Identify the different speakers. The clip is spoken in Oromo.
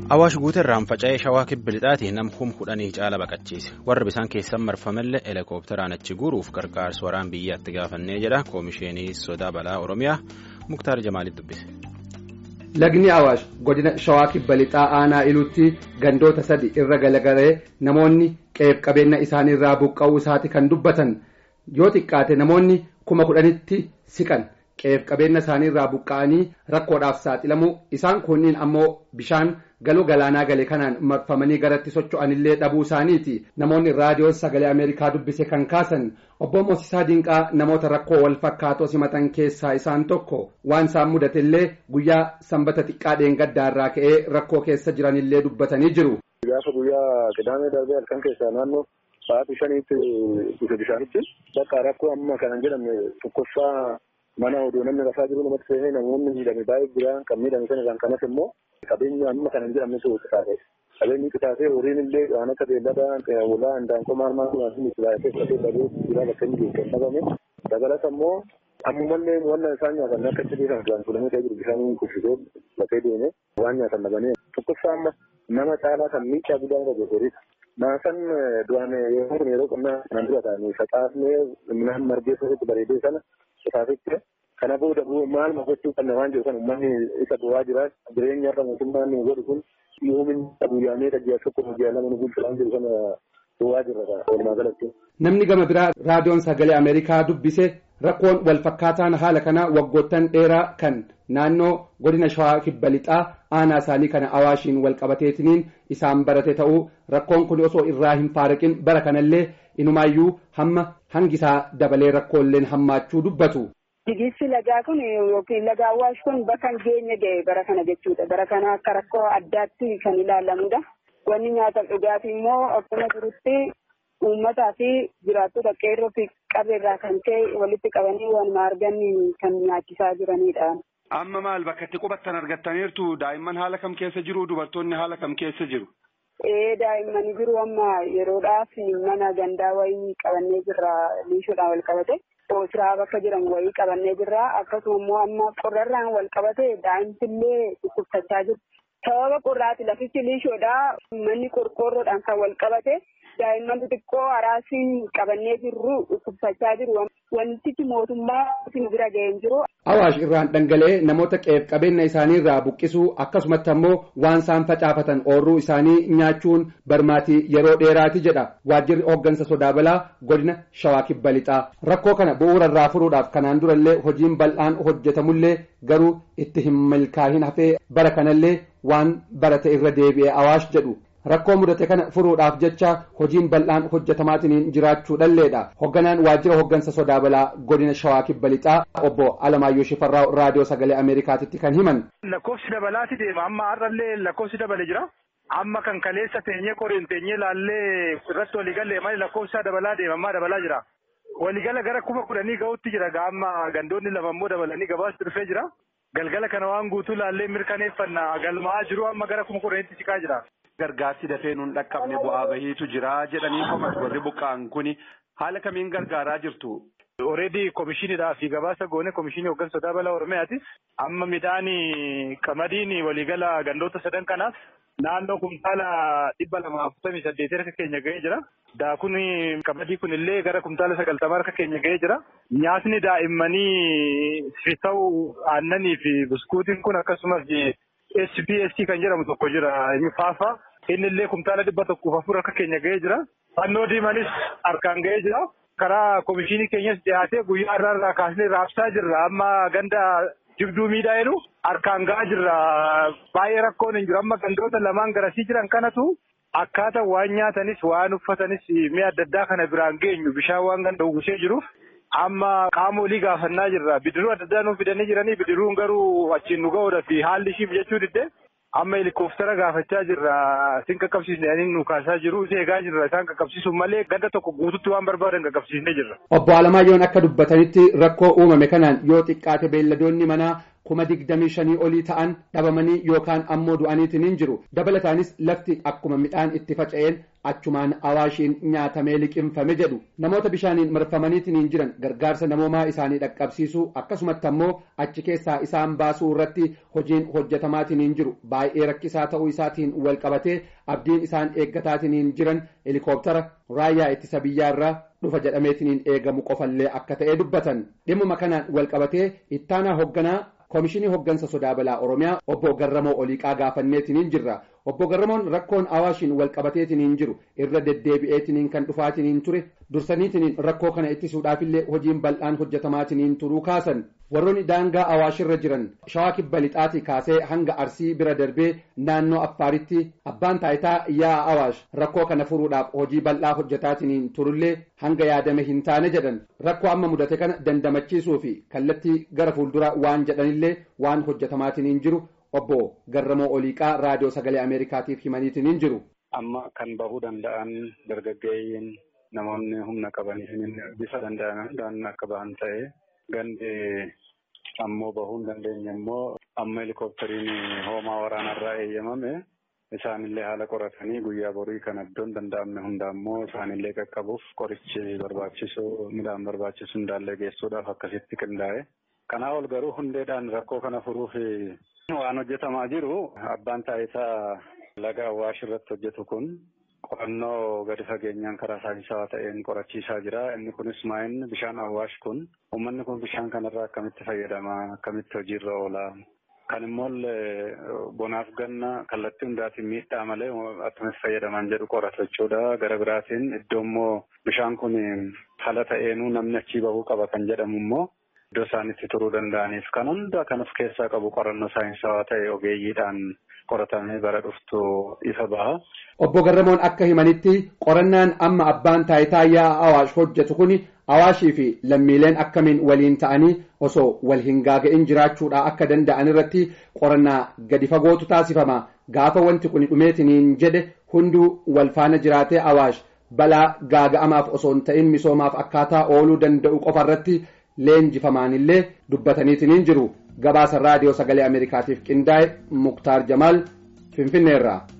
Speaker 1: Awaash guuteerraan faca'ee shawaa kibba lixaatii nam kum kudhanii caala baqachiise warri bisaan keessan marfamellee helikoophteraan achi guuruuf gargaarsa waraan biyyaatti gaafannee jedha koomisheenii sodaa balaa oromiyaa muktaar jamaalitti dubbise.
Speaker 2: Lagni Awaash godina shawaa kibba lixaa aanaa iluutti gandoota sadi irra galagalee namoonni qe'ee qabeenya isaaniirraa buqqa'uu isaati kan dubbatan yoo xiqqaate namoonni kuma kudhanitti siqan. qe'ee qabeenya isaaniirraa buqqa'anii rakkoodhaaf saaxilamu isaan kunniin ammoo bishaan galoo galaanaa gale kanaan marfamanii garatti socho'anillee dhabuu isaaniiti namoonni raadiyoon sagalee ameerikaa dubbise kan kaasan obbo Moosisaa Dinqaa namoota rakkoo wal fakkaatoo simatan keessaa isaan tokko waan isaan mudatellee guyyaa sanbata xiqqaa dheengaddaarraa ka'ee rakkoo keessa jiranillee dubbatanii jiru.
Speaker 3: Gaafa guyyaa qidaamee darbee halkan keessaa naannoo sa'aatii shaniitti dhufe bishaanitti bakka rakkoo amma kanan jedhamne tokkoffaa mana odoo namni rafaa jiru namatti seenee namoonni miidhame baay'ee jira kan miidhame sana irraan kanas immoo qabeenya amma kanan jedhamne sun qisaase qabeenyi qisaasee horiin illee waan akka beellada walaa handaanqoo maal maal waan sun qisaasee qabee dhabee jira bakka inni geesse dhabame dabalata immoo ammumallee wanna isaan nyaatan akka itti beekan duraan fuudhamee ta'ee jiru bishaan kuffisee lafee deeme waan nyaatan dhabanii tokkoffaa amma nama caalaa kan miidhaa guddaa irra gogorisa. Maasan duraan yeroo kun yeroo qonnaa kanan dura ta'anii facaasnee midhaan margee sirriitti bareedee sana qisaasitti kana booda maal gochuu qabna waan jedhu kan uummanni isa bu'aa jira jireenya irra mootummaan nu godhu kun yoomin guyyaamee dhaggeessa tokko guyyaa lama nu bulchu waan jedhu kana bu'aa jirra walumaa galatti.
Speaker 2: Namni gama biraa raadiyoon sagalee Ameerikaa dubbise rakkoon wal fakkaataan haala kana waggoottan dheeraa kan naannoo godina shawaa kibba lixaa aanaa isaanii kana awaashiin wal qabateetiniin isaan barate ta'uu rakkoon kun osoo irraa hin faaraqin bara kanallee inumaayyuu hamma hangisaa dabalee rakkoolleen hammaachuu dubbatu.
Speaker 4: Jigirsi lagaa kun yookiin laga awwaash kun bakka hin geenye ga'e bara kana jechuudha. Bara kana akka rakkoo addaatti kan ilaalamudha. Wanni nyaataaf dhugaatii immoo akkuma jirutti uummataa fi jiraattota qeerroo fi qabeerraa kan ka'e walitti qabanii waanuma argan kan nyaachisaa jiranidha.
Speaker 5: Amma maal bakka itti qubattan argattaniirtu daa'imman haala kam keessa jiru dubartoonni haala kam keessa jiru?
Speaker 4: Ee daa'imman jiru amma yeroodhaaf mana gandaa wayii qabannee jirra liishoodhaan wal qabate. Oosiraa bakka jiran wayii qabannee jirra. Akkasuma immoo amma qorrarraan wal qabate daa'imtillee dhukkubsachaa jiru. Sababa qorraati lafichi liishoodha. Manni qorqoorroodhaan kan wal qabate daa'imman xixiqqoo haraasiin qabannee jirru dhukkubsachaa jiru. Wantichi mootummaa isin bira ga'ee hin jiru.
Speaker 2: Awaash irraan dhangala'ee namoota qe'ee qabeenya isaaniirraa buqqisuu akkasumatti ammoo waan isaan facaafatan oorruu isaanii nyaachuun barmaatii yeroo dheeraati jedha waajjirri hooggansa sodaa balaa godina shawaa kibba lixaa rakkoo kana bu'uura irraa furuudhaaf kanaan durallee hojiin bal'aan hojjetamullee garuu itti hin milkaa'in hafee bara kanallee waan barate irra deebi'e awaash jedhu. rakkoo mudate kana furuudhaaf jecha hojiin bal'aan hojjetamaatiin jiraachuu dhalleedha hoogganaan waajjira hooggansa sodaa balaa godina shawaa kibba lixaa obbo alamaayyoo shifarraa raadiyoo sagalee ameerikaatitti kan himan.
Speaker 6: lakkoofsi dabalaati deema amma har'allee lakkoofsi dabale jira amma kan kaleessa teenyee qoriin teenyee laallee irratti waliigalee malee lakkoofsa dabalaa deema ammaa dabalaa jira. Waliigala gara kuma kudhanii ga'utti jira amma gandoonni lama immoo dabalanii gabaasti dhufee jira. Galgala kana waan guutuu laallee mirkaneeffanna galmaa'aa jiru amma gara kuma kudhaniitti siqaa jira.
Speaker 5: Gargaarsi dafee nuun dhaqqabne bu'aa bahiitu jira jedhanii komatu warri buqqa'an kuni haala kamiin gargaaraa jirtu.
Speaker 6: Oreedii komishiinidhaa fi gabaasa goone komishiinii hooggansa sodaa balaa Oromiyaati. Amma midhaan qamadiin waliigala gandoota sadan kanaaf naannoo kumtaala dhibba lama afurtamii saddeetii harka keenya ga'ee jira. Daakun qamadii kun illee gara kumtaala sagaltamaa harka keenya ga'ee jira. Nyaatni daa'immanii fi ta'u aannanii fi buskuutiin kun akkasumas SPST kan jedhamu tokko jira. Inni faafa. Inni illee kumtaala dhibba tokkoof afur harka keenya ga'ee jira. Fannoo diimanis harkaan ga'ee jira. Karaa komishinii keenyas dhiyaatee guyyaa irraa irraa kaasnee raabsaa jirra. Amma ganda jibduu miidhaa jedhu harkaan ga'aa jirra. Baay'ee rakkoon hin jiru. Amma gandoota lamaan garasii jiran kanatu akkaataa waan nyaatanis waan uffatanis mi'a adda addaa kana biraan geenyu bishaan waan ganda uwwisee jiruuf amma qaama olii gaafannaa jirra. Bidiruu adda addaa nuuf fidanii jiranii bidiruun garuu achiin nu ga'uudhaaf haalli ishiif jechuu diddee amma helikooftara gaafachaa jirra. Isin qaqqabsiisne ani nu kaasaa jiru. Isa eegaa jirra. Isaan qaqqabsiisuun malee ganda tokko guututti waan barbaadan qaqqabsiisnee jirra.
Speaker 2: Obbo Alamaayoon akka dubbatanitti rakkoo uumame kanaan yoo xiqqaate beelladoonni manaa kuma digdamii shanii olii ta'an dhabamanii yookaan ammoo du'aniitiin jiru dabalataanis lafti akkuma midhaan itti faca'een achumaan awaashiin nyaatamee liqimfame jedhu namoota bishaaniin marfamaniitiin jiran gargaarsa namoomaa isaanii dhaqqabsiisuu akkasumatti ammoo achi keessaa isaan baasuu irratti hojiin hojjetamaatiin jiru baay'ee rakkisaa ta'uu isaatiin wal qabatee abdiin isaan eeggataatiin jiran helikooптara raayyaa ittisa biyyaa irraa dhufa jedhameetiin eegamu qofallee akka ta'e dubbatan dhimmuma kanaan wal qabatee ittaanaa hoogganaa koomishinii hooggansa sodaa balaa oromiyaa obbo garramoo oliiqaa gaafanneetiin jirra obbo garramoon rakkoon awaashiin wal qabateetiin jiru irra deddeebi'eetiin kan dhufaatiin ture dursaniitiin rakkoo kana ittisuudhaafillee hojiin bal'aan hojjetamaatiin turuu kaasan warroonni daangaa awaashirra jiran shawaa kibba lixaatii kaasee hanga arsii bira darbee naannoo affaaritti abbaan taayitaa yaa'a awaash rakkoo kana furuudhaaf hojii bal'aa hojjetaatiin turullee hanga yaadame hin taane jedhan rakkoo amma mudate kana dandamachiisuu fi kallattii gara fuuldura waan jedhanillee waan hojjetamaatiin jiru obbo Garramoo Oliiqaa raadiyoo sagalee Ameerikaatiif himaniitiin jiru.
Speaker 6: Amma kan bahuu danda'an dargaggeeyyiin namoonni humna qabanii bifa danda'an akka bahan ta'e gandi ammoo bahuu hin dandeenye immoo amma helikooppteriin hoomaa waraanarraa eeyyamame isaanillee haala qoratanii guyyaa borii kan iddoon danda'amne hunda ammoo isaanillee qaqqabuuf qorichi barbaachisu midhaan barbaachisu hundaallee geessuudhaaf akkasitti qindaa'e. Kanaa ol garuu hundeedhaan rakkoo kana furuuf waan hojjetamaa jiru abbaan taayitaa laga awwaash irratti hojjetu kun qorannoo gadi fageenyaan karaa saayinsawaa ta'een qorachiisaa jira. Inni kunis maa'inni bishaan awwaash kun uummanni kun bishaan kanarraa akkamitti fayyadama akkamitti hojiirra oola. Kan immoo bonaaf ganna kallattii hundaatiin miidhaa malee akkamitti fayyadaman jedhu qoratu jechuudha. Gara biraatiin iddoo immoo bishaan kun haala ta'eenuu namni achii bahuu qaba kan jedhamu immoo iddoo isaan itti turuu danda'aniif kan hunda kan of keessaa qabu qorannoo saayinsawaa ta'e ogeeyyiidhaan qoratamee bara dhuftu ifa baha.
Speaker 2: Obbo Garramoon akka himanitti qorannaan amma abbaan taayitaa yaa'a awaash hojjetu kun awaashii fi lammiileen akkamiin waliin ta'anii osoo wal hin gaaga'in jiraachuudha akka danda'an irratti qorannaa gadi fagootu taasifama gaafa wanti kun dhumeetiniin jedhe hunduu wal faana jiraatee awaash balaa gaaga'amaaf osoo hin ta'in misoomaaf akkaataa ooluu danda'u qofa irratti leenjifamaanillee dubbataniitiniin jiru gabaasa raadiyoo sagalee ameerikaatiif qindaa'e muktaar jamaal finfinneerraa.